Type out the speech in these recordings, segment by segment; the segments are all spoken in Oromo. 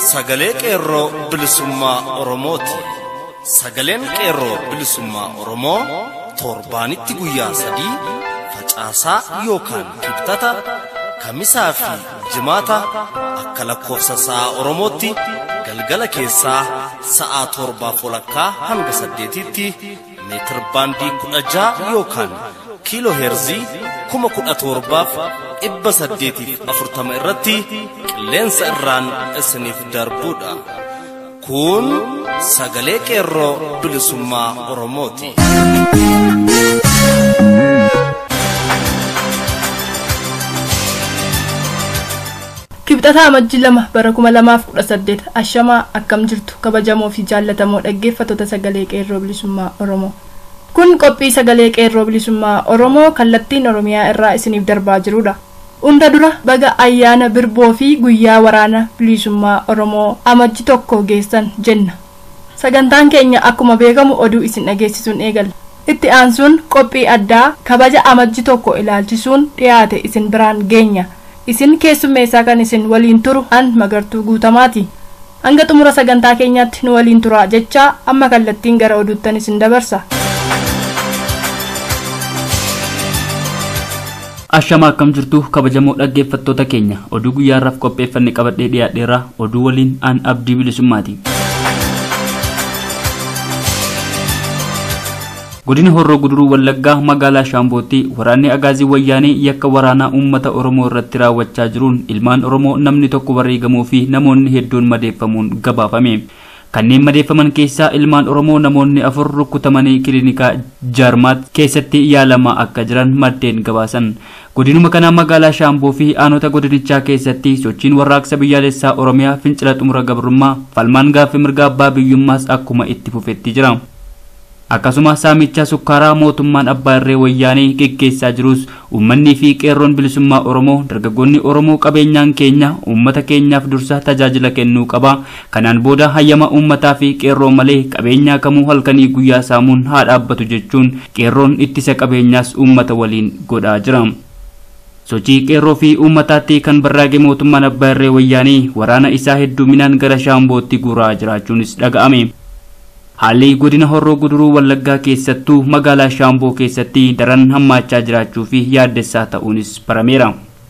sagalee qeerroo bilisummaa Oromooti. Sagaleen qeerroo bilisummaa Oromoo torbaanitti guyyaa sadii facaasaa yookaan kibxata kamisaa fi jimaata akka lakkoofsa sa'a Oromootti galgala keessaa sa'a torbaaf walakkaa hanga saddeetitti meetir baandii kudha ja'a yookaan kiiloo heerzii kuma kudha torbaaf dhibba saddeetiif afurtama irratti qilleensa irraan isiniif darbuudha. Kun sagalee qeerroo bilisummaa Oromooti. Kibxataa amajjii lama bara kuma lamaaf kudha saddeet ashamaa akkam jirtu kabajamoo fi jaallatamoo dhaggeeffattoota sagalee qeerroo bilisummaa Oromoo. Kun qophii sagalee qeerroo bilisummaa Oromoo kallattiin Oromiyaa irraa isiniif darbaa jirudha. Hunda dura baga ayyaana birboo fi guyyaa waraana bilisummaa Oromoo amajji tokko geessan jenna. Sagantaan keenya akkuma beekamu oduu isin dhageessisuun eegalla. Itti aansuun qophii addaa kabaja amajji tokko ilaalchisuun dhiyaate isin biraan geenya. Isin keessummeessaa kan isin waliin turu an magartuu guutamaati. Hanga xumura sagantaa keenyaatti nu waliin turaa jechaa amma kallattiin gara oduuttan isin dabarsa. Ashama akkam jirtu kabajamoo dhaggeeffattoota keenya oduu guyyaarraaf qopheeffanne qabadhee dhiyaadheerra oduu waliin aan abdii bilisummaati. godina horroo guduruu wallaggaa magaalaa shaambootti waraanni agaazii wayyaanee yakka waraanaa uummata oromoo irratti raawwachaa jiruun ilmaan oromoo namni tokko wareegamuu fi namoonni hedduun madeeffamuun gabaafame. kanneen madeeffaman keessaa ilmaan oromoo namoonni afur rukutamanii kiliinikaa jaarmaat keessatti yaalamaa akka jiran maddeen gabaasan godinuma kanaa magaalaa shaamboo fi aanota godinichaa keessatti sochiin warraaqsa biyyaalessaa oromiyaa fincila xumura gabrummaa falmaan gaaffii mirga abbaa biyyummaas akkuma itti fufetti jira. akkasuma saamicha sukkaaraa mootummaan abbaa irree wayyaanee geggeessaa jirus uummanni fi qeerroon bilisummaa oromoo dargaggoonni oromoo qabeenyaan keenya uummata keenyaaf dursa tajaajila kennuu qaba kanaan booda hayyama uummataa fi qeerroo malee qabeenyaa kamuu halkanii guyyaa saamuun haa dhaabbatu jechuun qeerroon ittisa qabeenyaas uummata waliin godhaa jira. sochii qeerroo fi uummataatti kan barraaqe mootummaan abbaa irree wayyaanee waraana isaa hedduminaan gara shaambootti guuraa jiraachuunis dhaga'ame. haalli godina horroo guduruu wallaggaa keessattuu magaalaa shaamboo keessatti daran hammaachaa jiraachuu fi yaaddessaa ta'uunis barameera.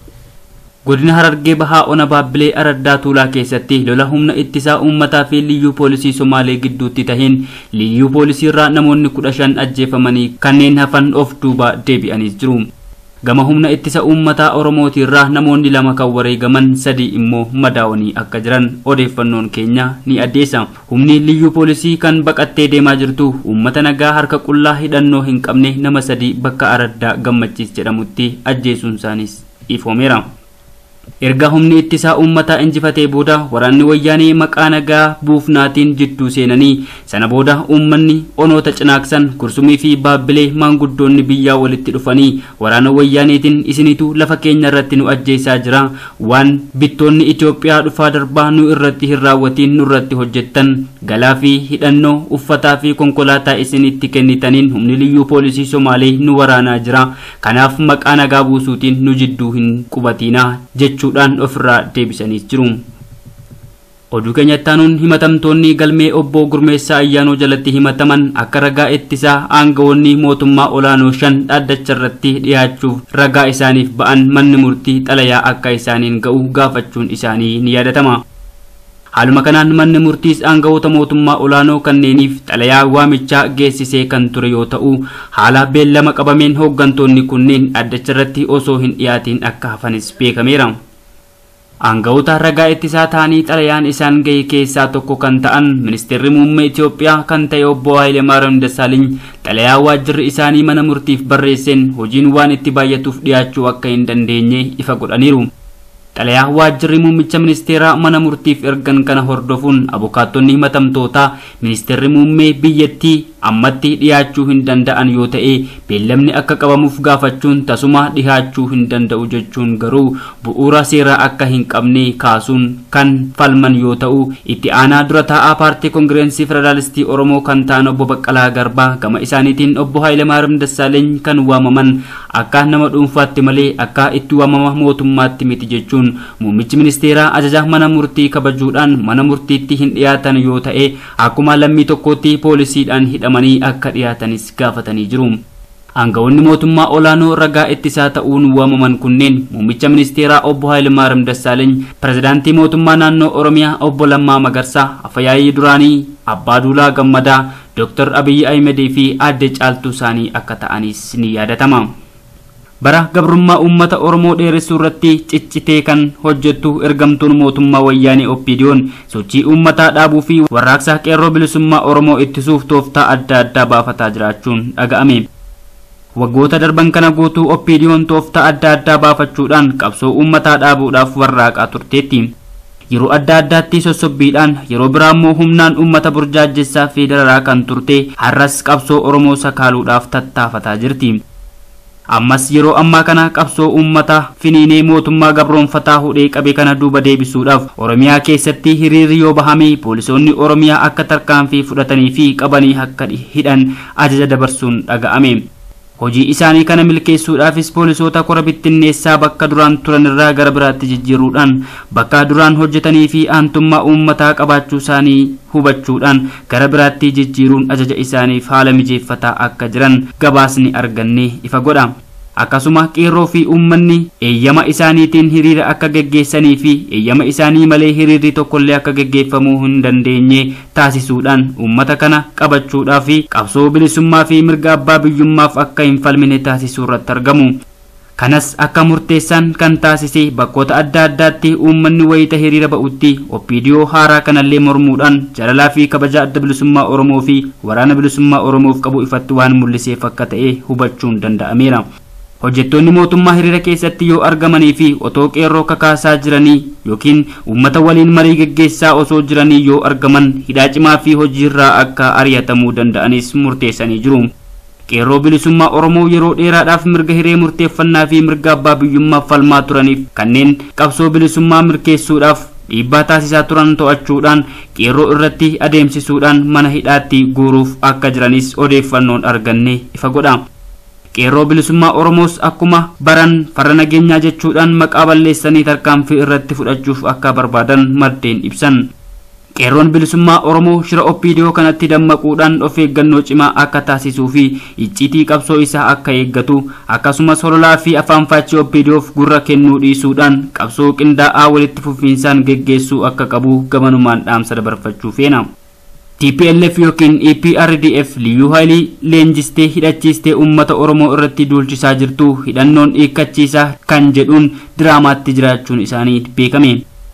godina harargee bahaa ona baabbilee araddaa tuulaa keessatti lola humna ittisaa uummataa fi liyyuu poolisii somaalee gidduutti taheen liyyuu poolisii irraa namoonni kudha shan ajjeefamanii kanneen hafan of duuba deebi'aniis jiru. gama humna ittisa uummataa oromootiirraa namoonni lama kan wareegaman sadii immoo madaawanii akka jiran odeeffannoon keenya ni addeessa humni liyyuu poolisii kan baqattee deemaa jirtu uummata nagaa harka qullaa hidhannoo hin qabne nama sadii bakka araddaa gammachiis jedhamutti ajjeesuun isaaniis ifoomeera. erga humni ittisaa uummataa injifatee booda waraanni wayyaanee maqaa nagaa buufnaatiin jidduu seenanii sana booda uummanni onoota cinaaksan kursumii fi baabbilee maanguddoonni biyyaa walitti dhufanii waraana wayyaaneetiin isinitu lafa keenya irratti nu ajjeesaa jira waan bittoonni Itoophiyaa dhufaa darbaa nu irratti hin raawwatiin nu irratti hojjettan galaa fi hidhannoo uffataa fi konkolaataa isinitti kennitaniin humni liyyuu poolisii Somaalee nu waraanaa jira kanaaf maqaa nagaa buusuutiin nu jidduu hin qubatiinaa jechuudhaan ofirraa deebisaniis jiru. oduu keenyatti aanuun himatamtoonni galmee obbo Gurmeessaa Ayyaanoo jalatti himataman akka ragaa ittisaa aangawoonni mootummaa olaanoo shan dhaddacha irratti dhiyaachuuf ragaa isaaniif ba'an manni murtii xalayaa akka isaaniin ga'u gaafachuun isaanii ni yaadatama. Haaluma kanaan manni murtiis aangawoota mootummaa olaanoo kanneeniif xalayaa waamichaa geessisee kan ture yoo ta'u haala beellama qabameen hooggantoonni kunneen dhaddacha irratti osoo hin dhiyaatiin akka hafanis beekameera. Aangawoota ragaa ittisaa ta'anii xalayaan isaan gahe keessaa tokko kan ta'an ministeerri muummee Itoophiyaa kan ta'e obbo Hayilemaariyaam Dassaaliny xalayaa waajjirri isaanii mana murtiif barreesseen hojiin waan itti baay'atuuf dhiyaachuu akka hin dandeenye ifa godhaniiru. xalayaa waajjirri muummicha ministeeraa mana murtiif ergan kana hordofuun abukaattonni himatamtootaa ministeerri muummee biyyattii ammatti dhiyaachuu hin danda'an yoo ta'e beellamni akka qabamuuf gaafachuun tasuma dhihaachuu hin danda'u jechuun garuu bu'uura seeraa akka hin qabne kaasuun kan falman yoo ta'u itti aanaa dura taa'aa paartii koongireensii federaalistii oromoo kan ta'an obbo Baqqalaa Garbaa gama isaaniitiin obbo Haayilemaaram Dassaaleeny kan waamaman akka nama dhuunfaatti malee akka itti waamama mootummaatti miti jechuun muummichi ministeeraa ajaja mana murtii kabajuudhaan mana murtiitti hin dhiyaatan yoo ta'e akkuma lammii tokkootti poolisiidhaan hidhamanii akka dhiyaatanis gaafatanii jiru. Aangawoonni mootummaa olaanoo ragaa ittisaa ta'uun waamaman kunneen muummicha ministeeraa obbo Haayilemaaram Dassaaleeny, pirezidaantii mootummaa naannoo Oromiyaa obbo Lammaa Magarsaa, Afyaayii duraanii Abbaa Duulaa Gammadaa, Dr. Abiyyi Ahimedii fi aadde caaltuu isaanii akka ta'anis ni yaadatama. bara gabrummaa uummata oromoo dheeressuu irratti ciccitee kan hojjettu ergamtuun mootummaa wayyaanee oppiidiyoon sochii uummataa dhaabuu fi warraaqsa qeerroo bilisummaa oromoo ittisuuf tooftaa adda addaa baafataa jiraachuun dhaga'ame. waggoota darban kana guutuu oppiidiyoon tooftaa adda addaa baafachuudhaan qabsoo uummataa dhaabuudhaaf warraaqaa turteetti. yeroo adda addaatti sossobbiidhaan yeroo biraa immoo humnaan uummata burjaajessaa fi dararaa kan turte har'as qabsoo oromoo sakaaluudhaaf tattaafataa jirti. ammas yeroo ammaa kana qabsoo uummata finiinee mootummaa gabroonfataa hudhee qabe kana duuba deebisuudhaaf oromiyaa keessatti hiriirri yoo bahame poolisoonni oromiyaa akka tarkaanfii fudhatanii fi qabanii akka hidhan ajaja dabarsuun dhaga'ame. hojii isaanii kana milkeessuudhaafis poolisoota kora bittinneessaa bakka duraan turan irraa gara biraatti jijjiiruudhaan bakka duraan hojjetanii fi aantummaa uummataa qabaachuu isaanii hubachuudhaan gara biraatti jijjiiruun ajaja isaaniif haala mijeeffataa akka jiran gabaasni arganne ifa godha. akkasuma qeerroo fi uummanni eeyyama isaaniitiin hiriira akka geggeessanii fi eeyyama isaanii malee hiriirri tokkollee akka geggeeffamuu hin dandeenye taasisuudhaan uummata kana qabachuudhaa fi qabsoo bilisummaa fi mirga abbaa biyyummaaf akka hin falmine taasisuu irratti argamu. kanas akka murteessaan kan taasise bakkoota adda addaatti uummanni wayita hiriira ba'utti oppiidiyoo haaraa kanallee mormuudhaan jaalalaa fi kabaja adda bilisummaa oromoo fi waraana bilisummaa oromoof qabu ifatti waan mul'iseef akka ta'e hubachuun danda'ameera. hojjettoonni mootummaa hiriira keessatti yoo argamanii fi otoo qeerroo kakaasaa jiranii yookiin uummata waliin marii geggeessaa osoo jiranii yoo argaman hidhaa cimaa fi hojiirraa akka ari'atamuu danda'anis murteessanii jiru. qeerroo bilisummaa oromoo yeroo dheeraadhaaf mirga hiree murteeffannaa fi mirga abbaa biyyummaaf falmaa turaniif kanneen qabsoo bilisummaa mirkeessuudhaaf dhiibbaa taasisaa turan to'achuudhaan qeerroo irratti adeemsisuudhaan mana hidhaatti guuruuf akka jiranis odeeffannoon arganne ifa godha. qeerroo bilisummaa oromoos akkuma baran farra nageenyaa jechuudhaan maqaa balleessanii tarkaanfii irratti fudhachuuf akka barbaadan maddeen ibsan. qeerroon bilisummaa oromoo shira oppiidiyoo kanatti dammaquudhaan of eeggannoo cimaa akka taasisuu fi icciitii qabsoo isaa akka eeggatu akkasumas hololaa fi afaan faachii oppiidiyoof gurra kennuu dhiisuudhaan qabsoo qindaa'aa walitti fufiinsaan geggeessuu akka qabu gamanumaan dhaamsa dabarfachuu feena. TPLF yookiin EPRDF liyyuu haayilii leenjistee hidhachiistee uummata Oromoo irratti duulchisaa jirtu hidhannoon hiikkachiisaa kan jedhuun diraamaatti jiraachuun isaanii beekame.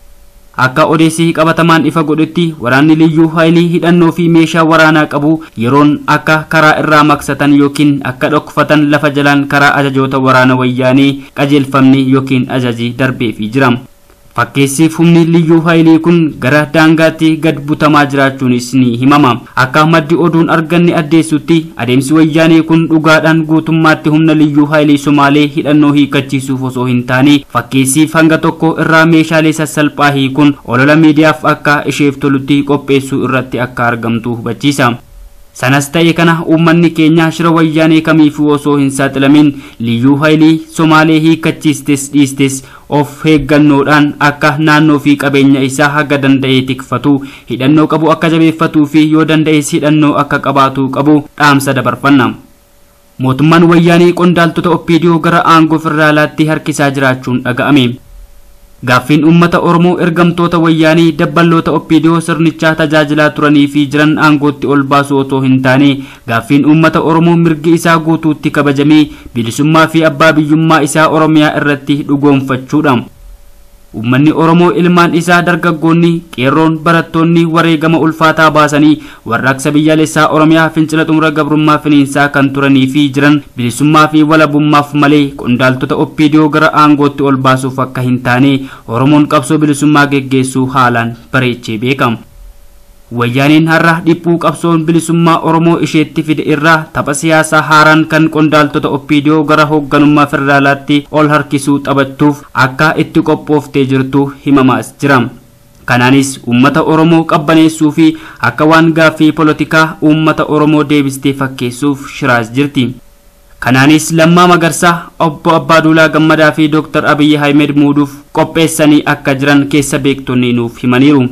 Akka odeessi qabatamaan ifa godhetti waraanni liyyuu haayilii hidhannoo fi meeshaa waraanaa qabu yeroon akka karaa irraa maksatan yookiin akka dhokfatan lafa jalaan karaa ajajoota waraana wayyaanee qajeelfamne yookiin ajaji darbeefii jira. fakkeessiif humni liyyuu haayilii kun gara daangaatti gad butamaa jiraachuunis ni himama akka maddi oduun arganne addeessutti adeemsi wayyaanee kun dhugaadhaan guutummaatti humna liyyuu haayilii somaalee hidhannoo hiikkachiisuuf osoo hin taane fakkeessiif hanga tokko irraa meeshaalee sassalphaa hiikuun olola miidiyaaf akka isheef tolutti qopheessuu irratti akka argamtu hubachiisa. sanas ta'e kana uummanni keenya shira wayyaanee kamiifuu osoo hin saaxilamin liyyuu haayilii somaalee hiikkachiistes dhiistes of eeggannoodhaan akka naannoo fi qabeenya isaa haga danda'e tikfatu hidhannoo qabu akka jabeeffatuu fi yoo danda'es hidhannoo akka qabaatu qabu dhaamsa dabarfanna. mootummaan wayyaanee qondaaltota oppiidiyoo gara aangoo federaalaatti harkisaa jiraachuun dhaga'ame. gaaffiin uummata oromoo ergamtoota wayyaanii dabballoota oppiidiyoo sirnichaa tajaajilaa turanii fi jiran aangootti ol baasuu otoo hin taane gaaffiin uummata oromoo mirgi isaa guutuutti kabajamee bilisummaa fi abbaa biyyummaa isaa oromiyaa irratti dhugoomfachuudha. Uummanni Oromoo ilmaan isaa dargaggoonni qeerroon barattoonni wareegama ulfaataa baasanii warraaqsa biyyaalessaa Oromiyaa fincila xumura gabrummaa finiinsaa kan turanii fi jiran bilisummaa fi walabummaaf malee qondaaltota oppiidiyoo gara aangootti ol baasuuf akka hin taane Oromoon qabsoo bilisummaa geggeessuu haalaan bareechee beekama. wayyaaniin har'a dhiphuu qabsoon bilisummaa oromoo isheetti fide irraa tapha siyaasaa haaraan kan qondaaltota oppiidiyoo gara hoogganummaa federaalaatti ol harkisuu taphachuuf akka itti qophooftee jirtu himamaas jira kanaanis uummata oromoo qabbaneessuu fi akka waan gaaffii polotikaa uummata oromoo deebistee fakkeessuuf shiraas jirti kanaanis lammaa magarsaa obbo abbaaduulaa gammadaa fi dooktar abiyyi ahmed muuduuf qopheessanii akka jiran keessa beektonni nuuf himaniiru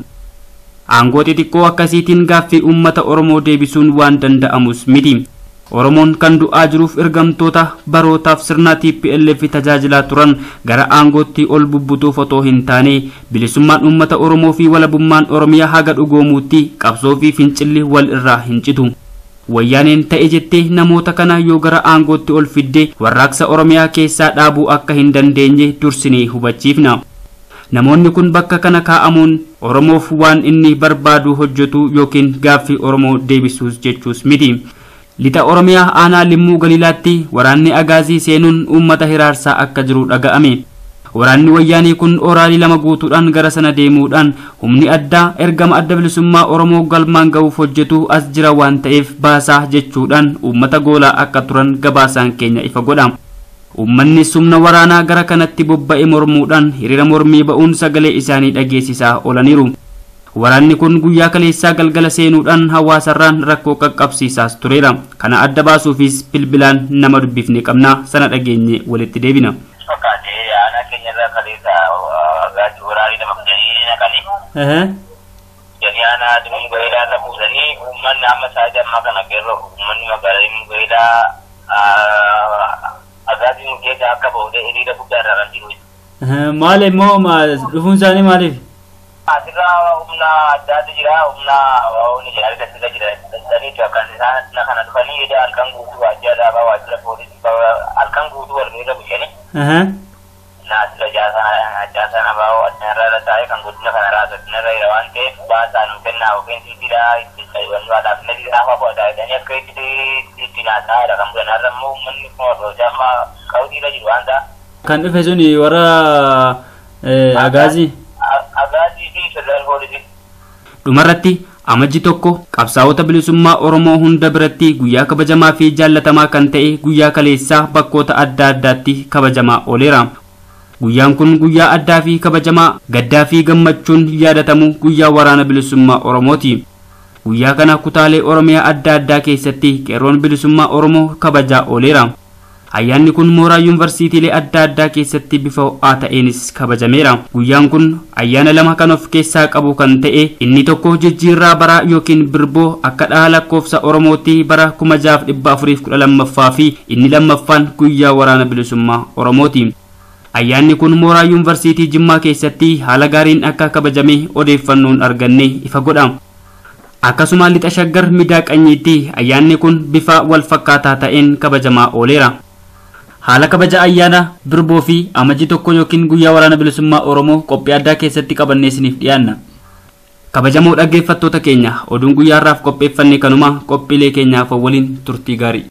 aangoo xixiqqoo akkasiitiin gaaffii uummata oromoo deebisuun waan danda'amus miti oromoon kan du'aa jiruuf ergamtoota barootaaf sirna tplf tajaajilaa turan gara aangootti ol bubbutuuf otoo hin taane bilisummaan uummata oromoo fi walabummaan oromiyaa haga dhugoomuutti qabsoo fi fincilli wal irraa hin citu wayyaaneen ta'e jettee namoota kana yoo gara aangootti ol fidde warraaqsa oromiyaa keessaa dhaabuu akka hin dandeenye dursinee hubachiifna namoonni kun bakka kana kaa'amuun oromoof waan inni barbaadu hojjetu yookiin gaaffii oromoo deebisuus jechuus miti lixa oromiyaa aanaa limmuu galiilaatti waraanni agaazii seenuun uummata hiraarsaa akka jiru dhaga'ame waraanni wayyaanii kun oraalii lama guutuudhaan gara sana deemuudhaan humni addaa ergama adda bilisummaa oromoo galmaan ga'uuf hojjetu as jira waan ta'eef baasaa jechuudhaan uummata goolaa akka turan gabaasaan keenya ifa godha Uummanni sumna waraanaa gara kanatti bobba'e mormuudhaan hiriira mormii ba'uun sagalee isaanii dhageessisaa oolaniiru. Waraanni kun guyyaa kaleessaa galgala seenuudhaan hawaasarraan rakkoo qaqqabsiisaas tureera. Kana adda baasuufis bilbilaan nama dubbifne qabna sana dhageenye walitti deebina. Fakkaatee aanaa keenyarraa kaleessa gaachuu waraanii nama fidanii naqanii. Janii aanaa aduu gaheedhaa irra buusanii uummanni amma sa'aatii ammaa kana qeerroo uummanni magaalaa gaheedhaa agaaziin keessa akka ba'uudee hiriira guddaa irraa kan jiru. Maal immoo dhufuun isaanii maaliif? Asirraa humna addaatu jira humna humni jaalala sirra jira saniitu akkan isaan kana dhufanii edaa halkan guutuu waajjira dhaabaa waajjira poolisii halkan guutuu wal irra bushanii. Naasira jaasaa namaa addunyaa irra taa'ee kan guddina kana irraa addunyaa irra jira waan ta'eef baasaa nu kennaa yookiin siitiidhaa itti wanni waa dhaabna jira hafa booda jedhanii akka itti itti naasaadha kan bulan har'a immoo uummanni kun hordofee amma qawwiirra jiru waan ta'a. Kan dhufe suni warra agaazii. Agaazii fi federal poolisii. Dhumarratti amajji tokko qabsaa'ota bilisummaa Oromoo hunda biratti guyyaa kabajamaa fi jaallatamaa kan ta'e guyyaa kaleessaa bakkoota adda addaatti kabajamaa ooleera. Guyyaan kun guyyaa addaa fi kabajamaa gaddaa fi gammachuun yaadatamu guyyaa waraana bilisummaa Oromooti. Guyyaa kana kutaalee Oromiyaa adda addaa keessatti qeerroon bilisummaa Oromoo kabajaa ooleera. Ayyaanni kun mooraa yuunivarsiitiilee adda addaa keessatti bifa ho'aa ta'eenis kabajameera. Guyyaan kun ayyaana lama kan of keessaa qabu kan ta'e inni tokko jijjiirraa baraa yookiin birboo akka dhaha lakkoofsa Oromootti bara kuma jaaf dhibba afuriif kudha lammaffaa fi inni lammaffaan guyyaa waraana bilisummaa Oromooti. Ayyaanni kun mooraa yuunivarsiitii Jimmaa keessatti haala gaariin akka kabajame odeeffannoon arganne ifa godha. Akkasuma lixa shaggar midaaqanyiitti ayyaanni kun bifa wal fakkaataa ta'een kabajamaa ooleera. Haala kabaja ayyaana birboo fi amajji tokko yookiin guyyaa waraana bilisummaa Oromoo qophii addaa keessatti qabannee isiniif dhiyaanna. Kabajamoo dhaggeeffattoota keenya oduun guyyaa har'aaf qopheeffanne kanuma qophiilee keenyaaf waliin turtii gaarii.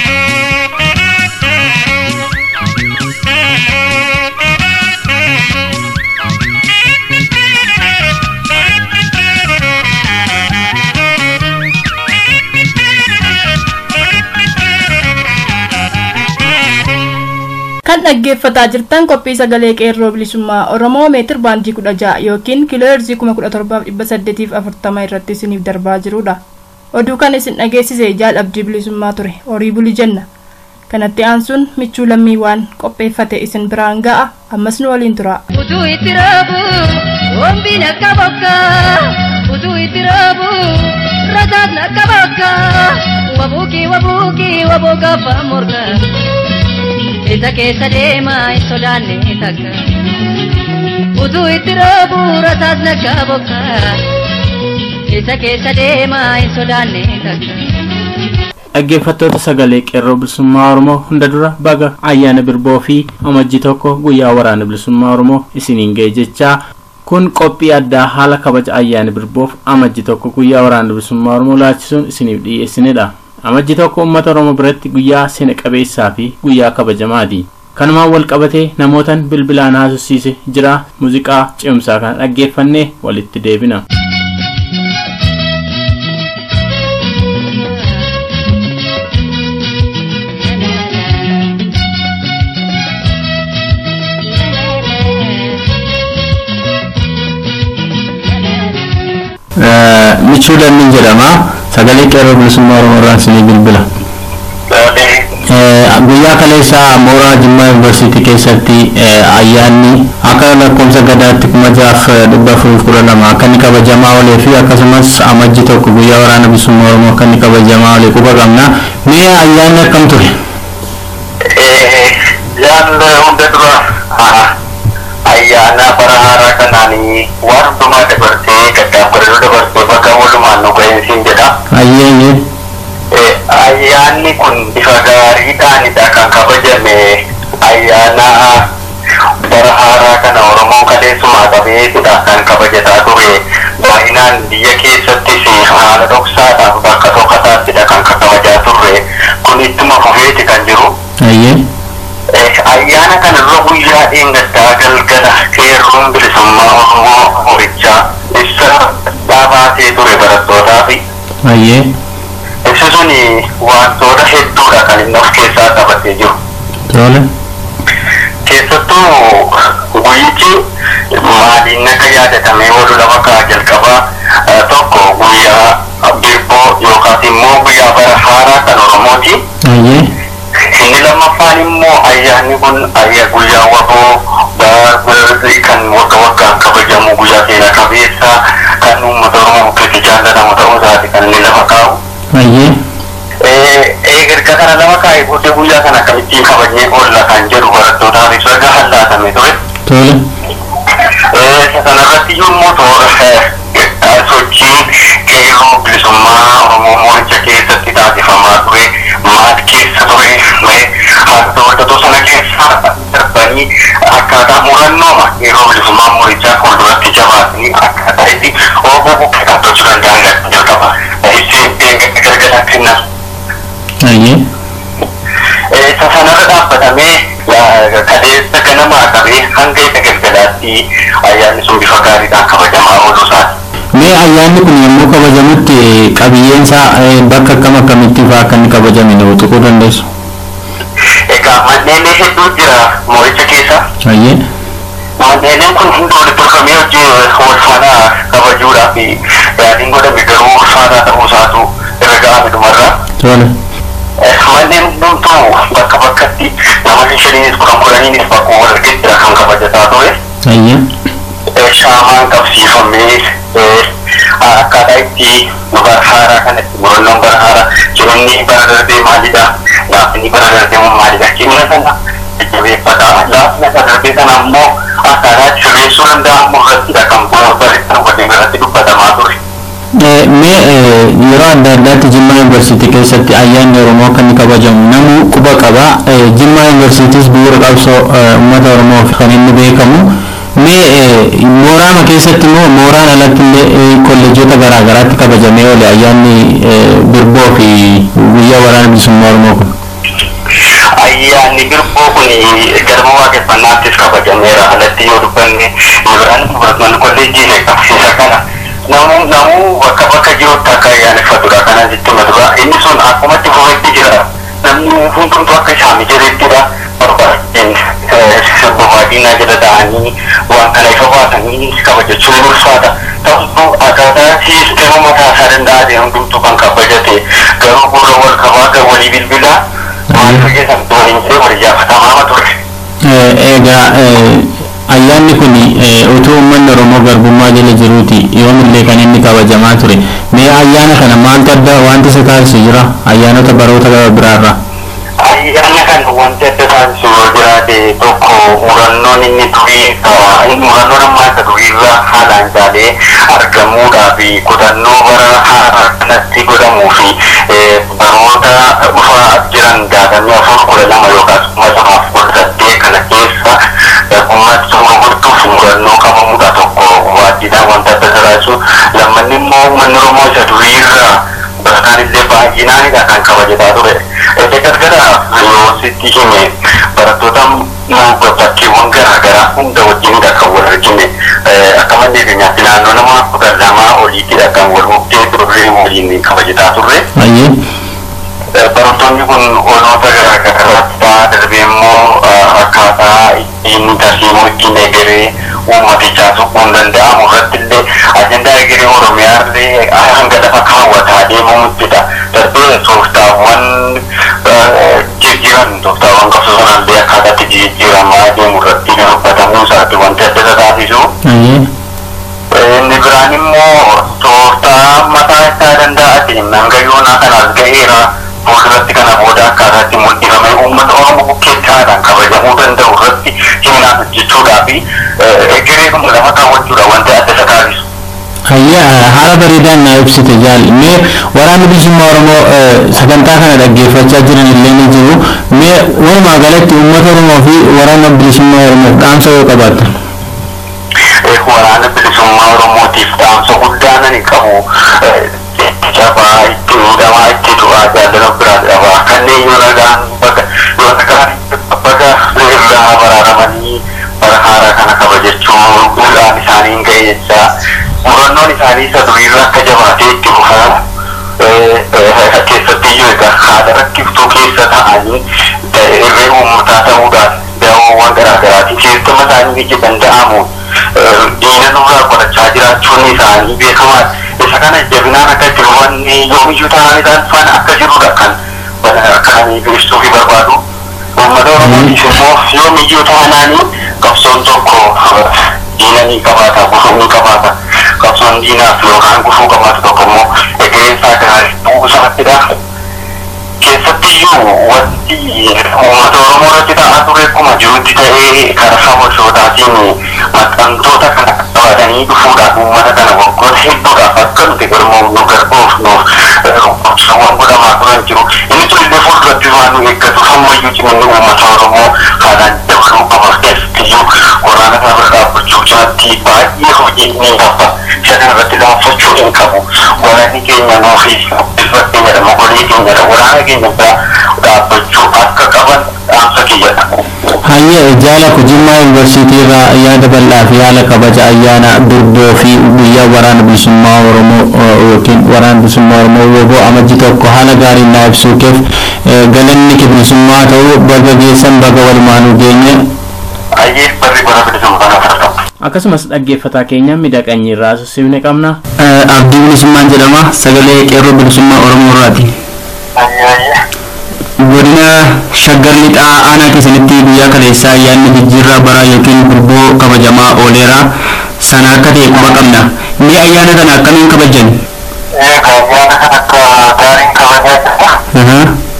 kan dhaggeeffataa jirtan qophii sagalee qeerroo bilisummaa oromoo meetir baandii kudha ja'a yookiin kiiloo heerzii kuma kudha torbaaf dhibba saddeetiif afurtama irratti isiniif darbaa jirudha oduu kan isin dhageessise jaal abdii bilisummaa ture horii buli jenna kanatti aansuun michuu lammii waan qopheeffate isin biraan ga'a ammas nu waliin tura. utuu itti raabu wombiin akka bokka utuu itti raabu rasaasni akka bakka wabuukii wabuukii waboo gaafa morga. isa keessa deemaa hin sodaanne takka utuu itti raabu rasaasni akka bokka isa keessa deemaa hin sodaanne takka. dhaggeeffattoota sagalee qeerroo bilisummaa oromoo hunda dura baga ayyaana birboo fi amajji tokko guyyaa waraana bilisummaa oromoo isiniin ga'e jechaa kun qophii addaa haala kabaja ayyaana birboof amajji tokko guyyaa waraana bilisummaa oromoo laachisuun isiniif dhiyeessinedha. amajji tokko uummata oromoo biratti guyyaa seena qabeessaa fi guyyaa kabajamaati kanumaan wal qabatee namootan bilbilaan haasofsiise jira muuziqaa cimsaa kana dhaggeeffannee walitti deebina. Michuu Lammiin jedhama. Sagalee qeerroo bilisummaa Oromoo irraan isinii bilbila. Guyyaa kaleessaa mooraa Jimmaa Yuunivarsiitii keessatti ayyaanni akka lakkoofsa gadaatti kuma jaaf dhibba afurii kudha lama akka inni kabajamaa oolee fi akkasumas amajji tokko guyyaa waraana bilisummaa Oromoo akka inni kabajamaa oolee quba qabna. Mee ayyaanni akkam ture? Yaan hunda dura ayyaana bara haaraa kanaanii waan hundumaa dabarsee gaddaaf godhadhu dabarsee bakka walumaan nu ga'insiin jedha. Ayyaanni. Ayyaanni kun bifa gaariidhaanidha kan kabajame ayyaana bara haaraa kana Oromoon kaleessumaa qabeetudha kan kabajataa ture. Baay'inaan biyya keessattis haala dhoksaadhaaf bakka tokkotaatidha kan kabajaa turre. Kun ittuma fufeeti kan jiru. Ayyee. ayyaana kana irra guyyaa dheengaddaa galgala qeerroon bilisummaa oromoo horichaa ibsa dhaabaatee ture barattootaaf Ayyee. ibsi sun wantoota hedduudha kan inni of keessaa qabatee jiru Tole. keessattuu guyyichi maaliin akka yaadatamee oolu lafa kaa jalqabaa tokko guyyaa birboo yookaas immoo guyyaa bara haaraa kan oromooti Ayyee. inni lammaffaan immoo ayyaanni kun ayyaa guyyaa waboo baarbarii kan wagga waggaan kabajamu guyyaa seena qabeessa kan uummata oromoo keessatti jaallatamu ta'uu isaati kan inni lafa kaa'u. Ayyee. Eegarga kana lama kaa'ee booddee guyyaa kana akkamittiin kabajnee oolla kan jedhu barattootaaf ibsa gahaan laatame ture. Tole. Isa kanarratti yommuu toora sochiin qeerroo bilisummaa Oromoo mooricha keessatti taasifamaa ture maal keessa ture haala hordoftoota sana keessa darbanii akkaataa murannooma qeerroo bilisummaa moorichaa fuulduratti jabaatanii akkaataa itti oguu bukkee qabachuu danda'an jalqaba. Ibseen gargara kennan. Ayyee. Isa sanarra dhaabbatamee kaleessa ganamaa qabee hanga isa galgalaatti ayyaanni sun bifa gaariidhaan kabajamaa ooluu isaati. Mee ayyaanni kun yommuu kabajamutti qabiyyeen isaa bakka akkam akkamitti fa'aa akka inni kabajame nu tuquu dandeessu? Egaa manneen hedduu jira mooricha keessa. Ayyee. Manneen kun hundi walitti tolfamee hojii wal faana kabajuudhaaf yaadiin godhame garuu ulfaataa ta'uu isaatu irra ga'ame dhumarraa. Tole. Manneen hundumtuu bakka bakkatti namoonni shaniinis kudhan kudhaniinis bakkuma wal argettidha kan kabajataa ture. Ayyee. Shaamaan qabsiifamee akkaataa itti bara haaraa kanatti murannoon bara haaraa jiruunni bara darbee maalidha laafni bara darbee maalidha jimna sana jajjabeeffata laafna isa darbee sana immoo akkaataa itti sirreessuu danda'amu irrattidha kan barreeffama waliin irratti dubbatamaa ture. Mee yeroo adda addaatti Jimmaa Yuunivarsiitii keessatti ayyaanni Oromoo kan inni kabajamu namuu quba qaba. Jimmaa Yuunivarsiitiis bu'uura qabsoo uummata Oromoo kan inni beekamu. Mee mooraama keessatti immoo mooraan alatti illee kolleejjota garaa garaatti kabajamee oole ayyaanni birboo fi guyyaa waraana bilisummaa Oromoo kun. Ayyaanni birboo kun galma waaqeffannaattis kabajameera alatti yoo dubbanne biraan barattoonni kolleejjii qabsiisa kana. namuu namuu bakka bakka jirutti akka ayyaaneffatudha kana jechuudha dura inni sun akkumatti fufetti jira namni hundumtu akka isaa mijateettidha barbaadeen bobaadinaa jala ta'anii waan kana ifa baasanii kabajachuun ulfaata ta'utu akkaataa siisteema mataa isaa danda'ate hundumtu kan kabajate garuu gurra wal qabaa kan walii bilbilaa maal fayyadamu waliin ta'e wal ijaafatamaa ture. Egaa ayyaanni kun utuu uummanni Oromoo garbummaa jala jiruuti yoomillee kan inni kabajamaa ture. Mee ayyaana kana maaltu adda wanti isa taasisu jira ayyaanota baroota biraarraa? ayyaana kan wanti adda taasisu yoo jiraate tokko murannoon inni durii murannoon ammaa isa duriirraa haalaan caalee argamuudhaa fi kutannoo bara haaraa kanatti godhamuu fi baroota dhufaa jiran jaatamii afur kudha lama yookaas kuma lamaaf kudha saddeet kana keessa ummati sun gurgurtuuf murannoo qabamuudha tokko waajjiraan wanta adda taasisu lammanni immoo uummanni Oromoo isa duriirraa barataan illee baay'inaanidha kan kabajataa ture. Ete gargara yoo sitti hime barattoota bakkeewwan garaagaraa hunda wajjinidha kan wal argine akka malee keenyaatti naannoo nama kudha lamaa oliittidha kan wal buktee turre waliin kabajataa turre. Ayyee. Barattoonni kun oolmota garaagaraatti ta'a darbee immoo akkaataa ittiin tarsiimoo ittiin eegalee uummatichaa tuquun danda'amu irratti illee ajandaa egeree Oromiyaa hanga lafa kaawwataa deemuuttidha darbee tooftaawwan jijjiiran tooftaawwan qabsu sanallee akkaataatti jijjiiramaa deemu irratti kan hubbatamuu isaati wanti adda isa taasisu. Inni biraan immoo tooftaa mataa isaa danda'atiin hanga yoonaa kanaas ga'eera fuulduratti kana booda akkaataatti mul'ifame uummata Oromoo bukkeettaadhaan kabajamuu danda'u irratti himinaan hojjechuudhaa fi egereedhuma lafa kaawwachuudha wanti adda isa taasisu. Hayyaa haala bareedaan na ibsite jaal mee waraanni bilisummaa Oromoo sagantaa kana dhaggeeffachaa jiran illee ni jiru mee walumaa galatti uummata Oromoo fi waraana bilisummaa Oromoof dhaamsa yoo qabaatan. waraana bilisummaa Oromootiif dhaamsa guddaa nani qabu jabaa itti miidhamaa itti du'aa jaalala biraa qabaa kanneen yoo nagaan baga yoo nagaan baga irraa baraaramanii bara haaraa kana kabajachuu guddaan isaanii hin ga'e jechaa murannoon isaanii isa duriirra akka jabaatee itti fufaa keessatti iyyuu egaa haala rakkiftuu keessa ta'anii irree uummataa ta'uudhaan daawwawwan garaagaraatiin keessuma isaanii biyya danda'amu diina nurraa qorachaa jiraachuun isaanii beekamaa isa kana jabinaan akka itti hubanne yoomiyyuu ta'an isaan faana akka jirudha kan kan ibsuu fi barbaadu uummata oromootiif immoo yoomiyyuu ta'anaanii qabsoon tokko diina ni qabaata gufuu ni qabaata qabsoon diinaaf yookaan gufuu qabaatu tokko immoo egereen isaa gaarii bu'uu isaatidha. keessattiyyuu wanti uummata oromoo irratti ta'aa ture akkuma jirutti ta'ee karaa sabootaatiin maxxantoota kana qabatanii dhufuudhaan uummata kana waggoota hedduudhaaf akka nuti garmoo nu garboofnuuf qabsoowwan godhamaa turan jiru inni sun illee fuulduratti waan nu eeggatu ammayyuu ciminni uummata oromoo haalaan dabaluu qaba keessattiyyuu waraana kana bira dhaabbachuu cinaatti baay'ee hojii ni qaba isa kana irratti laaffachuu hin qabu waraanni keenya nuufi ilma keenyadha mogolee keenyadha waraana keenya bira dhaabbachuu akka qaban dhaamsa kiyyadha. Hayyee jaala kujimmaa yuunivarsiitii irraa yaada bal'aa fi haala kabaja ayyaana durboo fi guyyaa waraana bilisummaa Oromoo yookiin waraana bilisummaa Oromoo woboo amajji tokko haala gaariin na ibsuu keef galanni kee bilisummaa ta'uu baga geessan baga walumaanuu geenye. Hayyee barri bara bilisummaa kana fudhatamu. Akkasumas dhaggeeffataa keenya miidhaqanyii irraa susibne qabna. Abdii bilisummaan jedhama sagalee qeerroo bilisummaa Oromoo irraati. Hayyee hayyee. godina shaggar lixaa aanaa keessanitti guyyaa kaleessaa ayyaanni jijjiirraa baraa yookiin gurboo kabajamaa ooleera sana akka ta'e quba qabna mee ayyaana kana akkamiin kabajan Egaa ayyaana kan akka gaariin kabajaa jirta.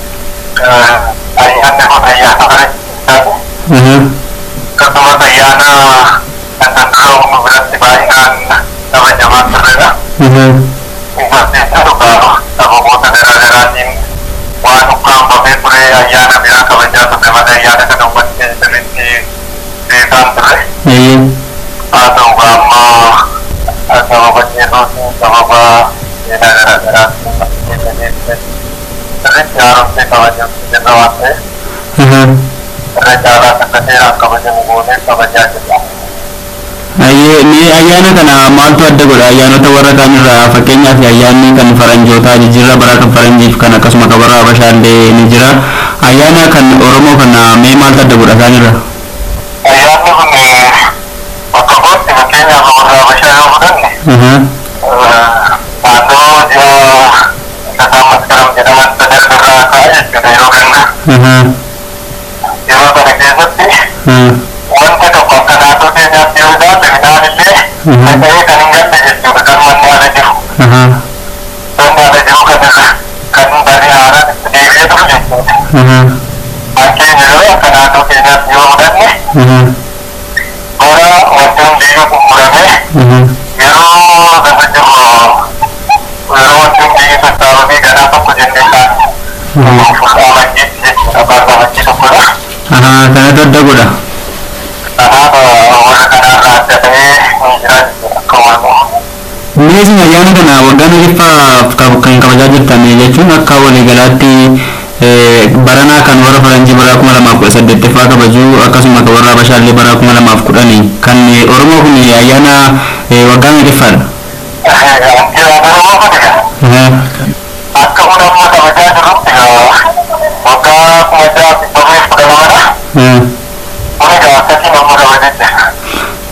Ayyaanni kun ayyaana bareedaadha. Akkasumas ayyaana kan dura uumu biratti baay'inaan kabajamaa turredha. Innis dhugaa sababoota garaa garaatiin waan ukkaanfamee ture ayyaana biraa kabajaa turre malee ayyaana kana uummanni keenya sirriitti beekaan turre. Haa ta'u amma sababa jeequmsaa sababa seenaa garaa garaatiin sirriitti haaromsee kabajamuu jirra waan ta'eef irra caalaa akka seeraan kabajamu goonee kabajaa jirra. mee ayyaana kana maaltu adda godha ayyaanota warra kaan irraa fakkeenyaaf ayyaanni kan faranjootaa jijjiirraa baraa kan faranjiif kan akkasuma kan warra habashaallee ni jira ayyaana kan oromoo kana mee maaltu adda godha isaan irra Ayyaanni kun bakka kootti fakkeenyaaf warra Habashaa yoo fudhanne naannoo ji'a sadaa maskaram jedhaman sadarbarraa ka'e jechuudha yeroo ganna. Yeroo kana keessatti wanta tokko akka naannoo keenyaatti yoo ilaalle midhaan illee faca'ee kan hin galle jechuudha kan manni ala jiru. Manni ala jiru kan kan bari haaraan itti deebi'ee ture jechuudha. Fakkeenya yoo akka naannoo keenyaatti yoo fudhanne bara wanti hundiyyuu xumuramee yeroo lafa jiru yeroo wanti hundiyyuu sassaabamee ganaa tokko jennee kan amajjiitti jechuudha bara amajjii tokkodha. kanatu adda godha Kanaaf warra kanarraa adda ta'ee ni jira jechuudha akka waamamu. mee isin ayyaana kana waggaa meeqaffaaf kan kabajaa jirtan jechuun akka waliigalaatti baranaa kan warra faranjii bara kuma lamaaf kudha saddeettaffaa kabajuu akkasuma kan warra habashaallee bara kuma lamaaf kudhanii kan oromoo kun ayyaana waggaa meeqaffaadha Wanti Oromoo kun egaa akka hunamma kabajaa jirrutti waggaa kuma ja'a fi torbeef kudha lamadha. Kun egaa akkasiin amma kabajaa jira.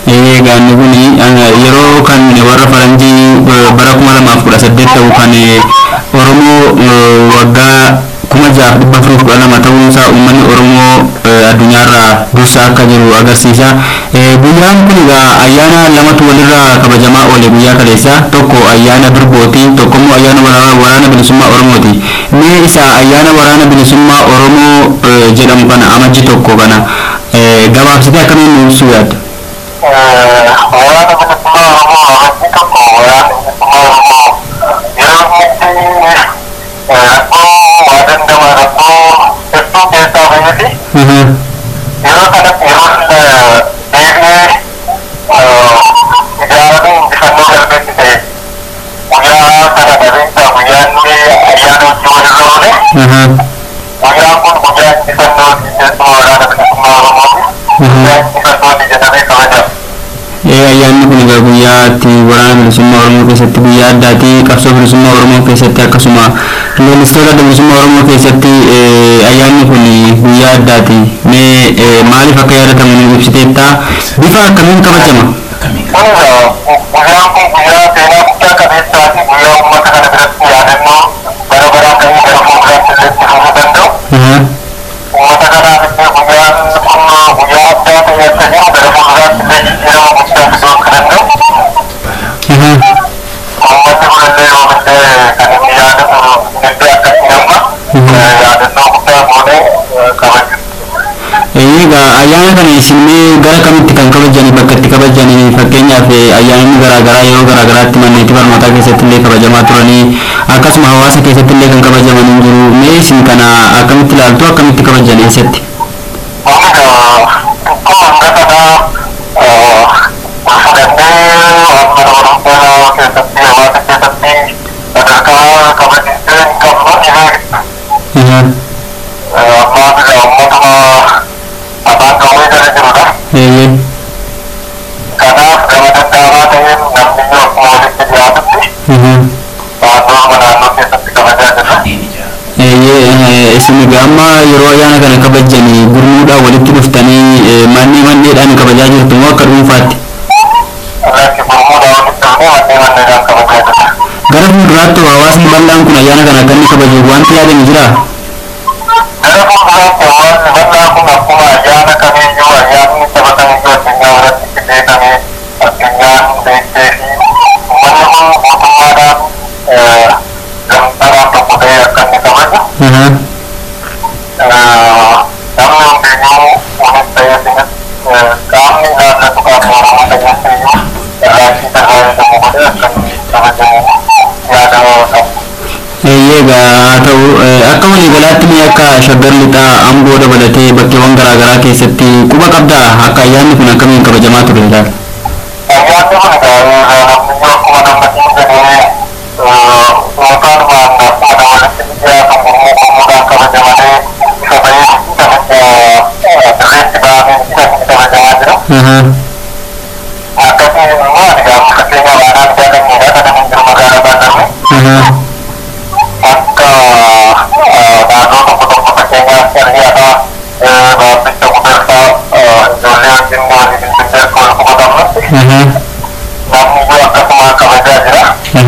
Gaanni kun yeroo kan warra faranjii bara kuma lamaaf kudha saddeet ta'u kan Oromoo waggaa kuma jaaf dhibba afurii kudha lama ta'uu isaa uummanni Oromoo addunyaarraa dursa akka jiru agarsiisa. Guyyaan kun egaa ayyaana lamatu walirraa kabajamaa oole guyyaa kaleessa tokko ayyaana birbooti tokko immoo ayyaana waraana bilisummaa Oromooti. Mee isa ayyaana waraana bilisummaa Oromoo jedhamu kana amajji tokko kana gabaabsitee akkamiin nu ibsuu yaadda? waraana bilisummaa Oromoo amajji tokko waraana bilisummaa Oromoo yeroo inni rakkoo waa dandama rakkoo hedduu keessaa bayyati yeroo kanatti yeroo deebi'ee ijaaramee injifannoo galmeessi ta'e guyyaa kana dhabeessa guyyaan ayyaana hojii walirra oole guyyaan kun guyyaa injifannoo keessumaa waraana bilisummaa Oromooti guyyaa injifannooti jedhamee kabajama. ayyaanni kun egaa guyyaa itti waraana bilisummaa oromoo keessatti guyyaa addaati qabsoo bilisummaa oromoo keessatti akkasuma leellistoota adda bilisummaa oromoo keessatti ayyaanni kun guyyaa addaati mee maaliif akka yaadatamu nu ibsiteetta bifa akkamiin kabajama guyyaan kun guyyaa seenaa guddaa qabeessaati guyyaa uummata kana biratti yaadannoo bara baraan ta'ee gara fuulduraatti illee itti fufuu danda'u uummata kanaaf illee guyyaan kun guyyaa addaa ta'e akka jiru gara fuulduraatti illee jijjiirama guddaa fiduu akka danda'u uummatni kunillee yoomillee kan inni yaadatu illee akkasii amma yaadannoo guddaa goonee kabaju. egaa ayyaana kana isinmee gara kamitti kan kabajanii bakka itti kabajanii fakkeenyaaf ayyaanonni garaagaraa yeroo garaagaraatti manneetii barnootaa keessatti illee kabajamaa turanii akkasuma hawaasa keessatti illee kan kabajaman hin jiru mee isin kana akkamitti ilaaltu akkamitti kabajan eessatti eeyyee Kanaaf gama dadhaabaa ta'een namni yoo akkuma walitti dhiyaatutti naannooma naannoo keessatti kabajaa jirra. eeyyee isin egaa amma yeroo ayyaana kana kabajanii gurmuudhaan walitti dhuftanii mannee manneedhaan kabajaa jirtu moo akka dhuunfaatti Irratti gurmuudhaan walitti dhufnee mannee manneedhaan kabajaa jirra. gara fuulduraatti hawaasni bal'aan kun ayyaana kana akka inni kabaju wanti yaadame jiraa Gara fuulduraatti hawaasni bal'aa kun akkuma ayyaana kamiiyyuu ayyaanni saba kamiiyyuu addunyaa biratti itti beekamee addunyaan beektee fi uummanni kun mootummaadhaan gamtaadhaan tokko ta'ee akka inni kabaju namni hundiyyuu kunis ta'ee sinis qaamni ilaallatu qaamni oromoo ta'eessiyyuu irraachii tajaajila godhee akka inni kabajamu yaada qabu. eeyyee egaa haa ta'u akka waliigalaatti ni akka shaggar lixaa amboo dabalatee bakkeewwan garaagaraa keessatti quba qabdaa akka ayyaanni kun akkamiin kabajamaa ture ilaala Ayyaanni kun egaa namni akkuma namatti jedhee mootummaan akkuma namatti dhiyaatan gurmuu gurmuudhaan kabajamanii ifa bahee dirreetti bahamee kan itti kabajamaa jiru. Akkasii immoo ani gaafa fakkeenya baanaan jaalanniidha kan inni jiru magaalaa baanarre. Akka naannoo tokko tokko fakkeenyaaf hiriyaadhaa baabbicha gubersaa ijoollee wajjin waliin bilbilee akka wal qubatamnutti namni iyyuu akkasuma kabajaa jira.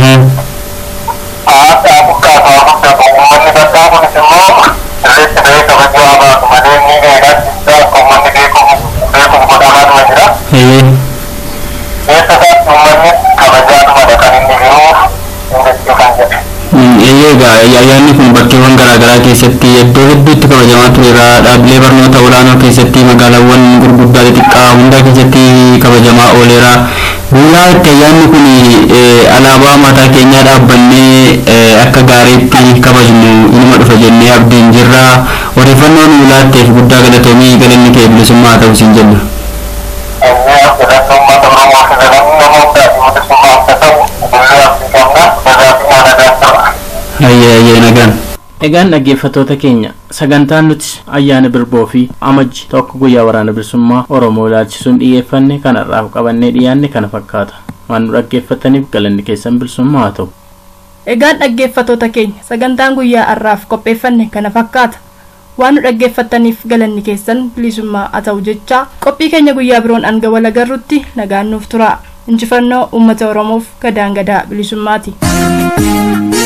Aadaa buqqaataa guddaa uummanni baddaa kunis immoo sirriitti bahee kabajuu haa baatu malee ni eegaa jechaa akka uummanni beekuuf beekuuf godhamaadhuma jira. Keessa isaatti uummanni kabajaadhumadha kan inni jiru jechuu kan jedhe. eeyyee egaa ayyaanni kun bakkeewwan garaagaraa keessatti iddoo hedduutti kabajamaa tureera dhaabbilee barnoota olaanoo keessatti magaalaawwan gurguddaa xixiqqaa hundaa keessatti kabajamaa ooleera guyyaa itti ayyaanni kun alaabaa mataa keenyaa dhaabbannee akka gaariitti kabajnu inuma dhufa jennee abdiin jirra odeeffannoo nu laatteef guddaa galatoomii galanni kee bilisummaa ta'u siin jenna. Ayyee filannoo uummata Oromoo fi filannoo nama hundaati bilisummaa akka ta'u guyyaa abdii qabna nagaa fi nagaan ta'a. Ayyee ayyee nagaan. Egaan dhaggeeffattoota keenya sagantaan nuti ayyaana birboo fi amajji tokko guyyaa waraana bilisummaa Oromoo ilaalchisuun dhiyeeffanne kanarraaf qabannee dhiyaanne kana fakkaata. Waan nu dhaggeeffataniif galanni keessan bilisummaa haa ta'u. Egaan dhaggeeffattoota keenya sagantaan guyyaa har'aaf qopheeffanne kana fakkaata. waan nu dhaggeeffattaniif galanni keessan bilisummaa haa ta'u jecha qophii keenya guyyaa biroon hanga wal agarrutti nagaan nuuf tura injifannoo uummata oromoof gadaan gadaa bilisummaati.